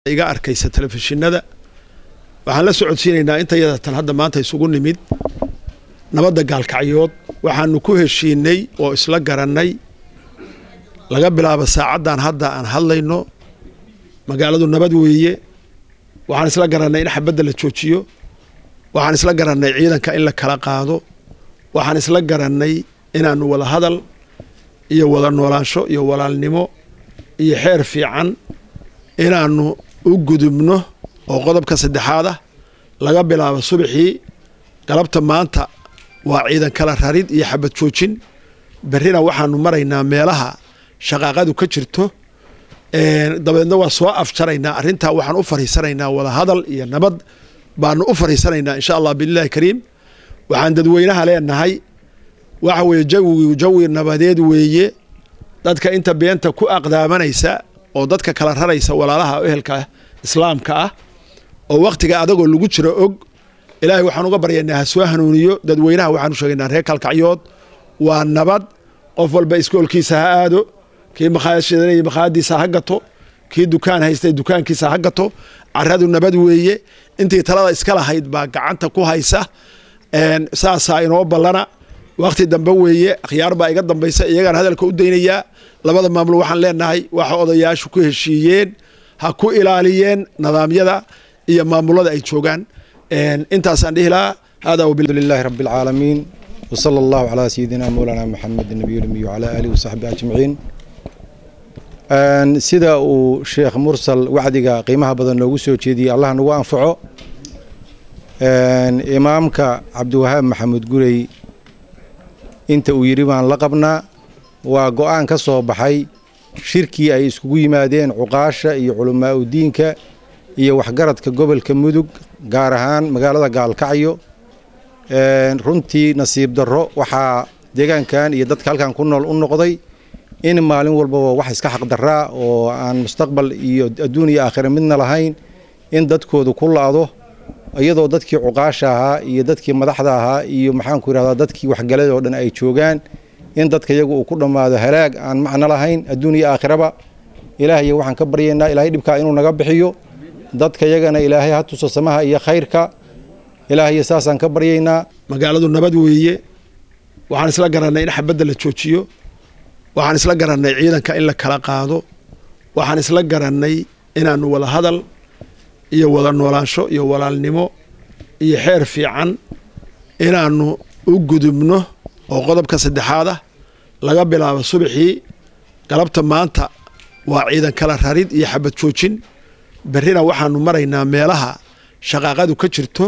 iga arkaysa telefishinada waxaan la socodsiinaynaa intayada tan hadda maanta isugu nimid nabadda gaalkacyood waxaanu ku heshiinay oo isla garannay laga bilaabo saacaddan hadda aan hadlayno magaaladu nabad weeye waxaan isla garannay in xabadda la joojiyo waxaan isla garannay ciidanka in la kala qaado waxaan isla garannay inaanu wada hadal iyo wada noolaansho iyo walaalnimo iyo xeer fiican inaanu u gudubno oo qodobka saddexaad ah laga bilaabo subaxii galabta maanta waa ciidan kala rarid iyo xabad joojin berrina waxaanu maraynaa meelaha shaqaaqadu ka jirto dabeedna waa soo afjaraynaa arrintaa waxaan u fariisanaynaa wada hadal iyo nabad baanu u fariisanaynaa insha allah biillahi kariim waxaan dadweynaha leenahay waxa weeye jawigu jawi nabadeed weeye dadka inta beenta ku aqdaamanaysa oo dadka kala raraysa walaalaha ehelka islaamka ah oo wakhtiga adagoo lagu jiro og ilaahay waxaan uga baryaynaa ha soo hanuuniyo dadweynaha waxaanu sheegaynaa reer kalkacyood waa nabad qof walba iskoolkiisa ha aado kii makhaayad shidanaya makhaayadiisa ha gato kii dukaan haystay dukaankiisa ha gato caradu nabad weeye intii talada iska lahayd baa gacanta ku haysa saasaa inoo ballana wakhti dambe weeye akhyaar baa iga dambaysa iyagaan hadalka u daynayaa labada maamul waxaan leenahay waxa odayaashu ku heshiiyeen ha ku ilaaliyeen nidaamyada iyo maamulada ay joogaan intaasaan dhihi lahaa hada lilahi rabi اlcaalamiin wsala allahu calaa sayidina mowlana maxamed nabiy lmiy wcala aalihi wasaxbi ajmaciin sida uu sheekh mursal wacdiga qiimaha badan noogu soo jeediyey allah nagu anfaco imaamka cabdiwahaab maxamed gurey inta uu yidhi baan la qabnaa waa go-aan ka soo baxay shirkii ay iskugu yimaadeen cuqaasha iyo culamaa u diinka iyo waxgaradka gobolka mudug gaar ahaan magaalada gaalkacyo runtii nasiib darro waxaa deegaankan iyo dadka halkan ku nool u noqday in maalin walbaba wax iska xaqdaraa oo aan mustaqbal iyo adduun iyo aakhira midna lahayn in dadkoodu ku la-do iyadoo dadkii cuqaasha ahaa iyo dadkii madaxda ahaa iyo maxaanku yidhahdaa dadkii waxgalada oo dhan ay joogaan in dadka iyagu uu ku dhammaado halaag aan macno lahayn adduun iyo aakhiraba ilaahayo waxaan ka baryaynaa ilaahay dhibkaa inuu naga bixiyo dadka yagana ilaahay ha tuso samaha iyo khayrka ilaahayo saasaan ka baryaynaa magaaladu nabad weeye waxaan isla garannay in xabadda la joojiyo waxaan isla garannay ciidanka in la kala qaado waxaan isla garannay inaanu wada hadal iyo wada noolaansho iyo walaalnimo iyo xeer fiican inaanu u gudubno oo qodobka saddexaad ah laga bilaabo subaxii galabta maanta waa ciidan kala rarid iyo xabad joojin berrina waxaanu maraynaa meelaha shaqaaqadu ka jirto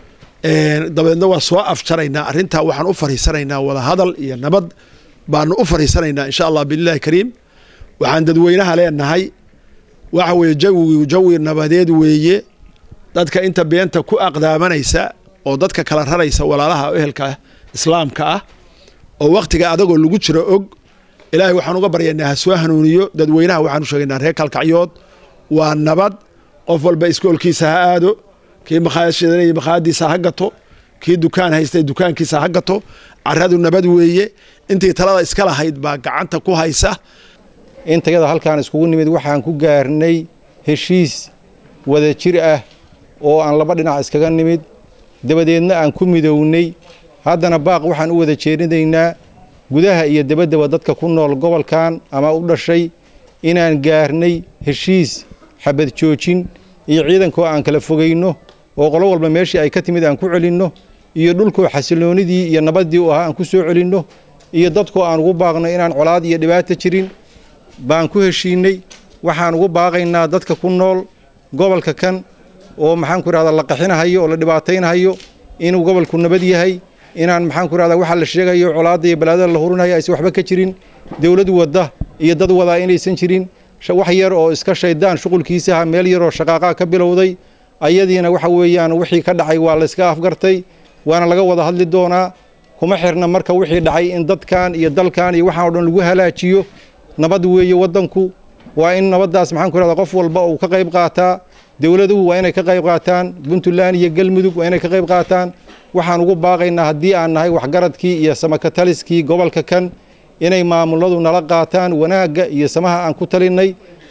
dabeedna waa soo afjaraynaa arrintaa waxaan u fariisanaynaa wada hadal iyo nabad baanu u fariisanaynaa insha allah biillahi kariim waxaan dadweynaha leenahay waxa weeye jawigu jawi nabadeed weeye dadka inta beenta ku aqdaamanaysa oo dadka kala raraysa walaalaha ehelka islaamka ah oo wakhtiga adagoo lagu jiro og ilaahay waxaan uga baryaynaa ha soo hanuuniyo dadweynaha waxaanu sheegaynaa reer kalkacyood waa nabad qof walba iskoolkiisa ha aado kii makhaayad shidanaya makhaayadiisa ha gato kii dukaan haystay dukaankiisa ha gato caradu nabad weeye intii talada iska lahayd baa gacanta ku haysa intayada halkaan iskugu nimid waxaan ku gaarnay heshiis wada jir ah oo aan laba dhinac iskaga nimid dabadeedna aan ku midownay haddana baaq waxaan u wada jeedinaynaa gudaha iyo dabaddaba dadka ku nool gobolkan ama u dhashay inaan gaarnay heshiis xabad joojin iyo ciidankoo aan kala fogayno oo qolo walba meeshii ay ka timid aan ku celinno iyo dhulkoo xasiloonidii iyo nabaddii u ahaa aan ku soo celinno iyo dadkoo aan ugu baaqno inaan colaad iyo dhibaato jirin baan ku heshiinay waxaan ugu baaqaynaa dadka ku nool gobolka kan oo maxaanku irahdaa la qaxinahayo oo la dhibaataynahayo inuu gobolku nabad yahay inaan maxaanku irahdaa waxaa la sheegayo colaadda iyo balaadada la hurinayo aysan waxba ka jirin dowlad wadda iyo dad wadaa inaysan jirin wax yar oo iska shaydaan shuqulkiisaha meel yaroo shaqaaqaa ka bilowday ayadiina waxa weeyaan wixii ka dhacay waa layska afgartay waana laga wada hadli doonaa kuma xirna marka wixii dhacay in dadkan iyo dalkan iyo waxaan o dhan lagu halaajiyo nabad weeye waddanku waa in nabaddaas maxaan ku irahdaa qof walba uu ka qayb qaataa dowladuhu waa inay ka qayb qaataan puntland iyo galmudug waa inay ka qayb qaataan waxaan ugu baaqaynaa haddii aan nahay waxgaradkii iyo samakataliskii gobolka kan inay maamuladu nala qaataan wanaagga iyo samaha aan ku talinnay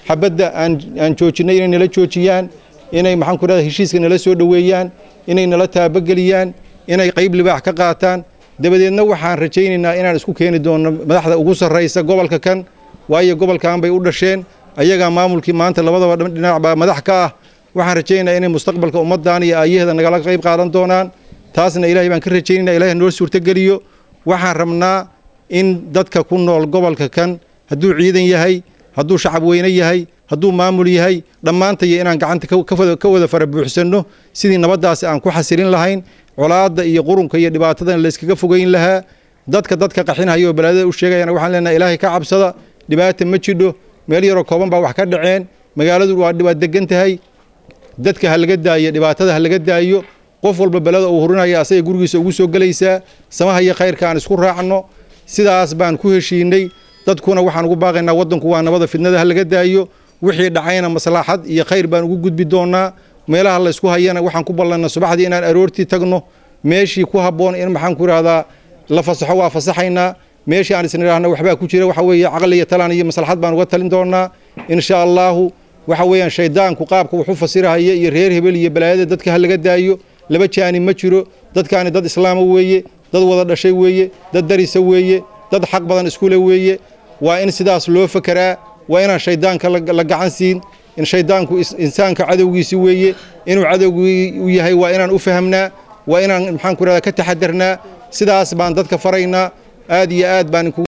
xabadda aan joojinay inay nala joojiyaan inay maxaan ku rahda heshiiska nala soo dhoweeyaan inay nala taabageliyaan inay qayb libaax ka qaataan dabadeedna waxaan rajaynaynaa inaan isku keeni doonno madaxda ugu sarraysa gobolka kan waayo gobolkan bay u dhasheen ayagaa maamulkii maanta labadaba dhinac baa madax ka ah waxaan rajaynaynaa inay mustaqbalka ummaddan iyo aayaheeda nagala qayb qaadan doonaan taasna ilaahay baan ka rajaynayna ilahay noo suurtogeliyo waxaan rabnaa in dadka ku nool gobolka kan hadduu ciidan yahay hadduu shacab weyne yahay hadduu maamul yahay dhammaantaya inaan gacanta ka wada fara buuxsanno sidii nabaddaasi aan ku xasilin lahayn colaadda iyo qurunka iyo dhibaatadan layskaga fogeyn lahaa dadka dadka qaxinhaya oo balaadada u sheegayana waxaan leenahay ilaahay ka cabsada dhibaata ma jidho meel yaroo kooban baa wax ka dhaceen magaaladu waa degan tahay dadka ha laga daayo dhibaatada ha laga daayo qof walba belada uu hurinaya asaga gurigiisa ugu soo gelaysaa samaha iyo khayrka aan isku raacno sidaas baan ku heshiinay dadkuna waxaan ugu baaqaynaa waddanku waa nabada fidnada ha laga daayo wixii dhacayna maslaxad iyo khayr baan ugu gudbi doonaa meelaha laysku hayana waxaan ku ballanna subaxdii inaan aroortii tagno meeshii ku habboon in maxaan ku idhahdaa la fasaxo waa fasaxaynaa meeshii aan isnidhaahna waxbaa ku jira waxa weeye caqli iyo talaan iyo maslaxad baan uga talin doonaa insha allaahu waxa weeyaan shaydaanku qaabka wuxu fasirahaya iyo reer hebel iyo balaayada dadka ha laga daayo laba jaani ma jiro dadkaani dad islaama weeye dad wada dhashay weeye dad darisa weeye dad xaq badan iskule weeye waa in sidaas loo fakeraa waa inaan shaydaanka la gacan siin in shaydaanku insaanka cadowgiisi weeye inuu cadowgii u yahay waa inaan u fahamnaa waa inaan maxaan ku rahdaa ka taxadarnaa sidaas baan dadka faraynaa aad iyo aad baan